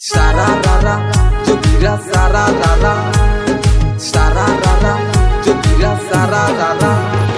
सारा रारा जो गिरा सारा रारा सारा रारा जो गिरा सारा रारा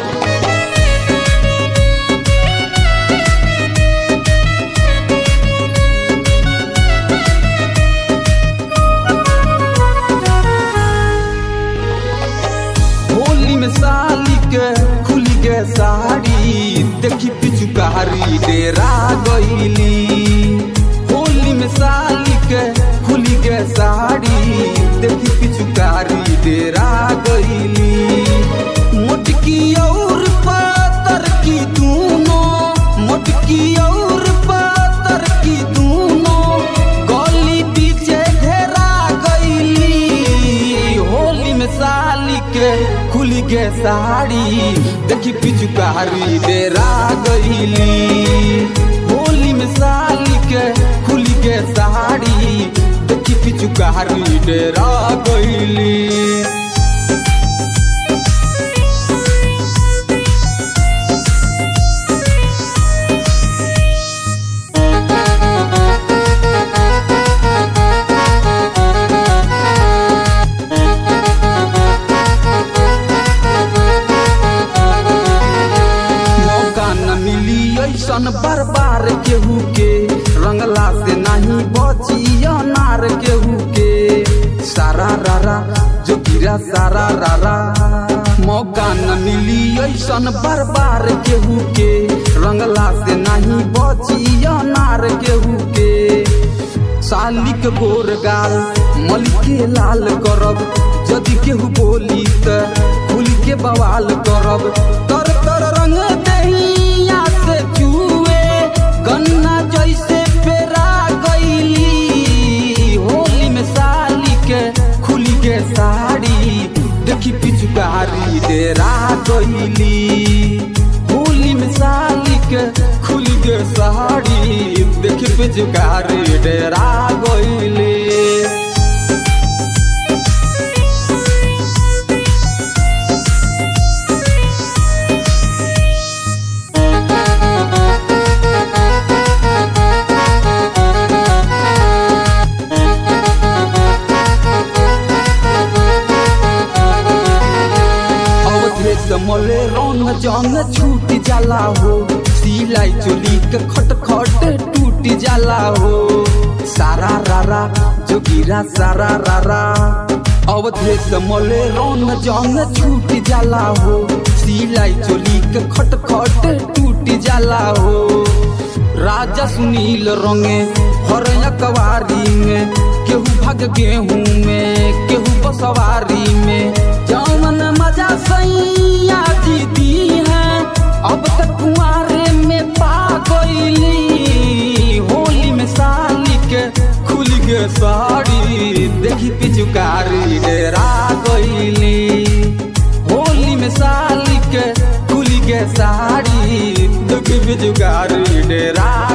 होली में साली के खुली गे साड़ी देखी पिचुकारी डेरा गईली होली में साली के खुली गे साड़ी देखी पिचुकारी डेरा गईली मोटकी और पातर की दोनों मोटकी और पातर की दोनों गली पीछे घेरा गईली होली में साली के खुली गे साड़ी देखी पिचुकारी डेरा गईली होली में साली के खुली गे साड़ी देखी पिचुकारी डेरा गईली मौका न मिली ऐसन बार बार केहू के रंगला से नहीं बची अनार केहू के सारा रारा जो गिरा सारा रारा मौका न मिली ऐसन बार बार केहू के रंगला से नहीं बची अनार केहू के साली के गोर गाल मलिके लाल करब यदि केहू बोली त खुल के बवाल करब तर तर रंग दहिया से चुए गन्ना जैसे पेरा गईली होली में साली के खुली के साड़ी देखी पिचुकारी डेरा गईली होली में साली के खुली के साड़ी देखी पिचुकारी डेरा गईली अवधेश मोले रंग जंग छूट जाला हो सिलाई चोली के खट खट टूट जाला हो सारा रारा जो गिरा सारा रारा अवधेश मोले रंग जंग छूट जाला हो सिलाई चोली के खट खट टूट जाला हो राजा सुनील रंगे हर कवारी में केहू भाग गेहूं में केहू बसवारी में जौन मजा सैया जीती है अब तक कुआरे में पा गईली होली में साली के खुल के साड़ी देखी पिचुकारी डेरा गईली होली में साली के खुल के साड़ी देखी पिचुकारी डेरा